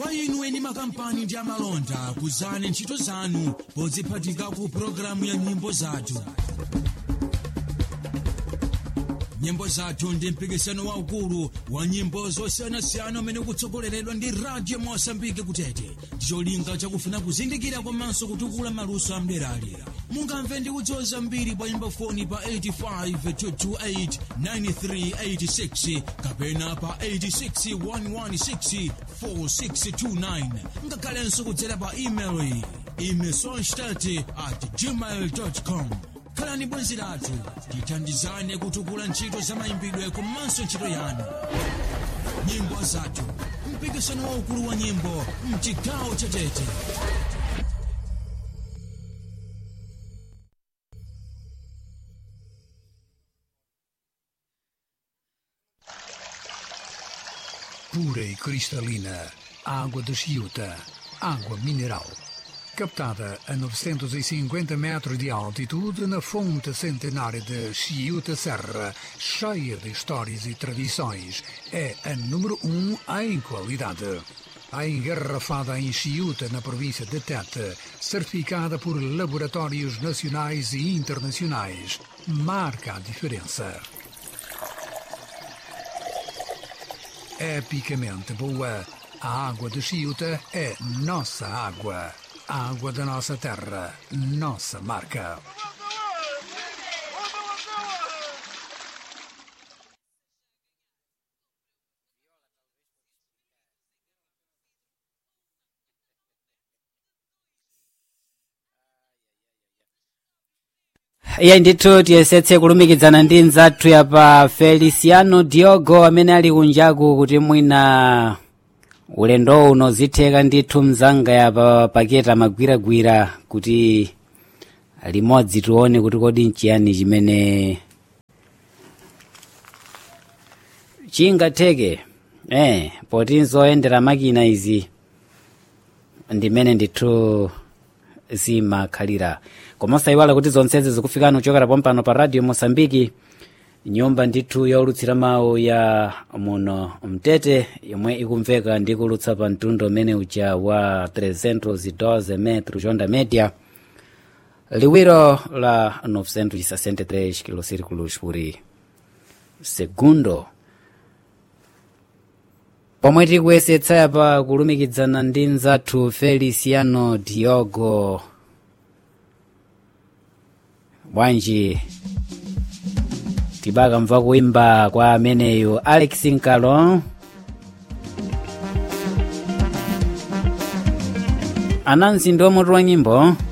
kwa inu eni makampani ndi amalonda kuzani ntchito zanu podziphatika ku pologalamu ya nyimbo zathu nyimbo zathu ndi mpikisano waukulu wa nyimbo zosiyanasiyana umene ukutsogoleredwa ndi radio mosambike kutete ndi cholinga chakufuna kuzindikira komanso kutukula maluso amderalera mungamve ndi kudziwa zambiri pa nyimbo foni pa 85289386 kapena pa 861164629 ngakhalenso kudzera pa email imesonstat at gmail com khalani bwenzi lathu tithandizane kutukula ntchito za mayimbidwe komanso ntchito yanu nyimbo zathu mpikisano waukulu wa nyimbo mchigawo cha tete pura e cristalina, água de Chiuta, água mineral. Captada a 950 metros de altitude na fonte centenária de Chiuta Serra, cheia de histórias e tradições, é a número um em qualidade. A engarrafada em Chiuta, na província de Tete, certificada por laboratórios nacionais e internacionais, marca a diferença. epicamente boa. A água de Chiuta é nossa água. A água da nossa terra, nossa marca. iye ndithu tiyesetse kulumikizana ndi mzathu yapa feliciano diogo amene ali kunjaku kuti mwina ulendo uno zitheka ndithu mzanga yapa paketa magwiragwira kuti limodzi tione kuti kodi nchiyani chimene chingatheke eh poti nzoyendera makina izi ndimene ndithu zimakhalira koma osayiwala kuti zonsezi zikufikani kuchokera pompano pa radio mosambiki nyumba ndithu yaulutsira mawu ya muno mtete yomwe ikumveka ndi kulutsa pa mtundu umene uja wa 312 metro onda media liwiro la 963 kilosirikulos por segundo pomwe tikuyesetsa yapa kulumikizana ndi mzathu feliciano diogo bwanji tibaka mva kuimba kwa ameneyo alex nkalo anansi ndi omutu wa nyimbo